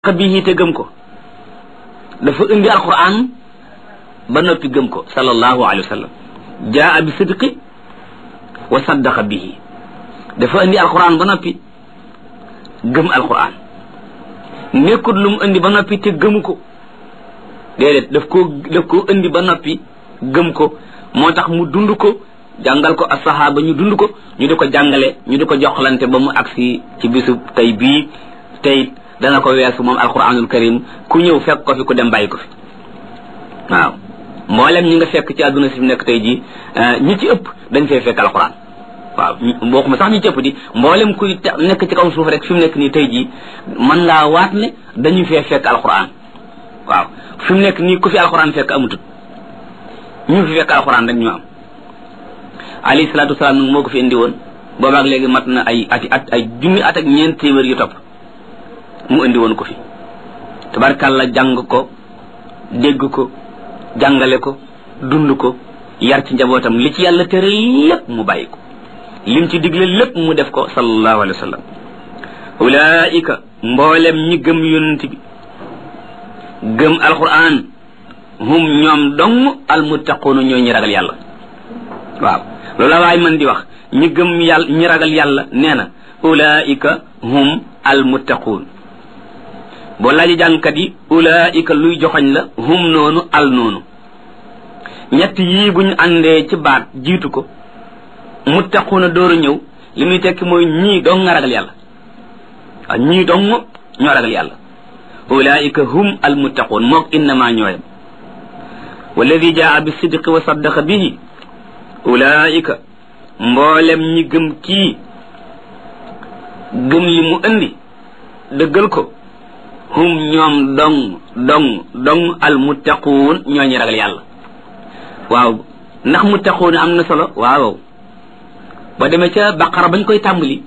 bihi te gëm ko dafa indi alquran ba noppi gëm ko sallallahu alayhi wa sallam jaa bi sidqi wa saddaqa bihi dafa indi alquran ba noppi gëm alquran nekkut lu mu indi ba noppi te gëmu ko déedéet daf koo daf koo indi ba noppi gëm ko moo tax mu dund ko jàngal ko asahaba ñu dund ko ñu di ko jàngale ñu di ko joxlante ba mu agsi ci bisu tey bii tey dana ko weesu moom alquranul karim ku ñëw fekk ko fi ku dem bàyyi ko fi waaw mboolem ñi nga fekk ci àdduna si fi nekk tey jii ñi ci ëpp dañ fay fekk alquran waaw bokkuma sax ñi ci ëpp di mboolem kuy nekk ci kaw suuf rek fi mu nekk nii tey jii mën ngaa waat ne dañuy fee fekk alquran waaw fi mu nekk nii ku fi alquran fekk amutut ñu fi fekk alquran rek ñu am alayhi salaatu wasalaam nag moo ko fi indi woon boobaak léegi mat na ay ati at ay junni at ak ñeent téeméer yu topp mu indi woon ko fi tabarkàlla jàng ko dégg ko jàngale ko dund ko yar ci njabootam li ci yàlla tere lépp mu bàyyi ko lim ci digle lépp mu def ko sallallahu alayhi wa sallam ulaika mboolem ñi gëm yonent bi gëm alquran hum ñoom dong almuttaquuna ñoo ñi ragal yàlla waaw loolu la waay man di wax ñi gëm yàlla ñi ragal yàlla nee na ulaika hum almuttaquun boo laaji jàngkat yi ulaika luy joxoñ la hum noonu al noonu ñett yii buñ àndee ci baat jiitu ko muttaquuna dooru ñëw li muy tekki mooy ñii dong nga ragal yàlla waaw ñii dong ñoo ragal yàlla ulaika hum almuttaquun mook innama ñooyam walladi jaa bi sidqi wa saddaqa bihi ulaika mboolem ñi gëm kii gëm li mu indi dëggal ko hum ñoom dong dong dong al muttaquun ñoo ñi ragal yàlla waaw ndax muttaquun am na solo waaw ba demee ca baqara bañ koy tàmbali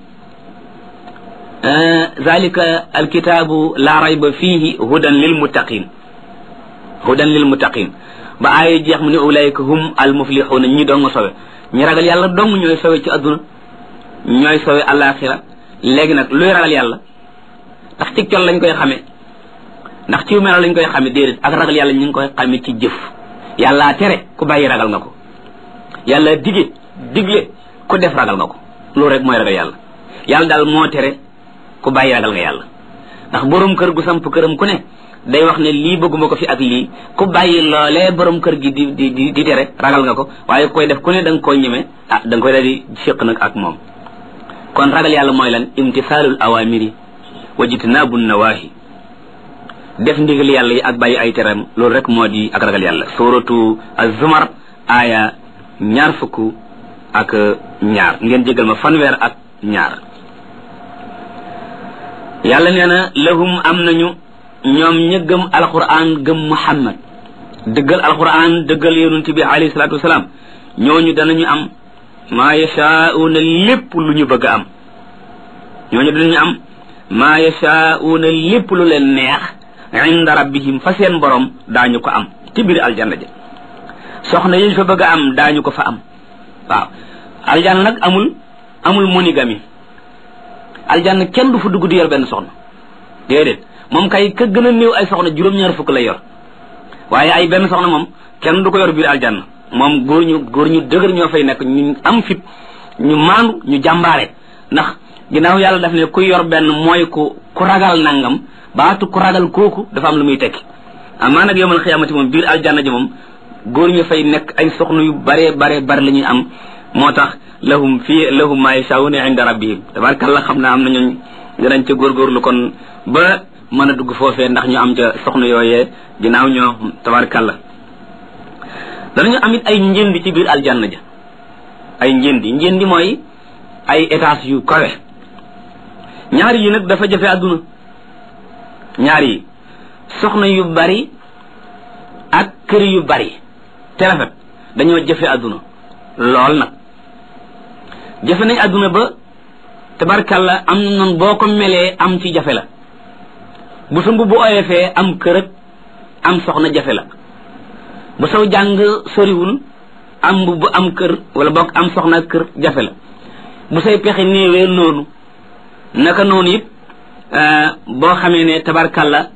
zalika alkitaabu la rayba fihi hudan lil muttaqin hudan lil muttaqin ba aaya jeex mu ne ulaika hum al muflixuuna ñi dong sowe ñi ragal yàlla dong ñooy sowe ci adduna ñooy sowe alaxira léegi nag luy ragal yàlla ndax ci col lañ koy xamee ndax ci melo lañ koy xamee déedéet ak ragal yàlla ñu ngi koy xamee ci jëf yàllaa tere ku bàyyi ragal nga ko yàlla dige digle ku def ragal nga ko loolu rek mooy ragal yàlla yàlla daal moo tere ku bàyyi ragal nga yàlla ndax borom kër gu samp këram ku ne day wax ne lii bëgguma ko fi ak lii ku bàyyi loolee borom kër gi di di di di tere ragal nga ko waaye koy def ku ne da nga koy ñeme ah da nga koy daal di séq nag ak moom kon ragal yàlla mooy lan imtisaalul awamiri wa jitnaabu nawaahi def ndigal yàlla yi ak bàyyi ay teram loolu rek moo di ak ragal yàlla suratu az-zumar aaya ñaar fukk ak ñaar ngeen jégal ma fanweer ak ñaar yàlla nee na lahum am nañu ñoom ña gëm alquran gëm muhammad dëggal alquran dëggal yonent bi alayhi salaatu wasalaam ñooñu danañu am maa yashaa'uuna lépp lu ñu bëgg a am ñooñu danañu am maa yashaa'uuna lépp lu leen neex inda rabbihim fa seen borom daañu ko am ci biir aljanna ja soxna yi ñu fa bëgg a am daañu ko fa am waaw aljanna nag amul amul monogamie aljanna kenn du fa dugg di yor benn soxna déedéet moom kay ka gën a néew ay soxna juróom-ñaar fukk lay yor waaye ay benn soxna moom kenn du ko yor biir aljanna moom góor ñu góor ñu dëgër ñoo fay nekk ñu am fit ñu maandu ñu jàmbaare ndax ginnaaw yàlla daf ne ku yor benn mooy ku ku ragal nangam baatu ku ragal kooku dafa am lu muy tekki amaa nag yowmal xiyaamati moom biir aljanna ji moom góor ñu fay nekk ay soxna yu bare bare bare la ñuy am moo tax lahum fii lahum maa yashaa'uuna inda rabbihim tabaarkalla xam naa am na ñooñ danañ ca góorgóorlu kon ba mën a dugg foofee ndax ñu am ca soxna yooyee ginnaaw ñoo tabaarkalla danañu am it ay njëndi ci biir aljanna ja ay njëndi njëndi mooy ay étage yu kawe ñaar yi nag dafa jafe àdduna ñaar yi soxna yu bari ak kër yu bari te rafet dañoo jafe àdduna lool nag jafe nañ àdduna ba tabarkalla am na noonu boo ko melee am ci jafe la bu sa mbubb oyofee am kër ak am soxna jafe la bu saw jàng soriwul am mbubb am kër wala bokk am soxna kër jafe la bu say pexe néewee noonu naka noonu it boo xamee ne tabarkalla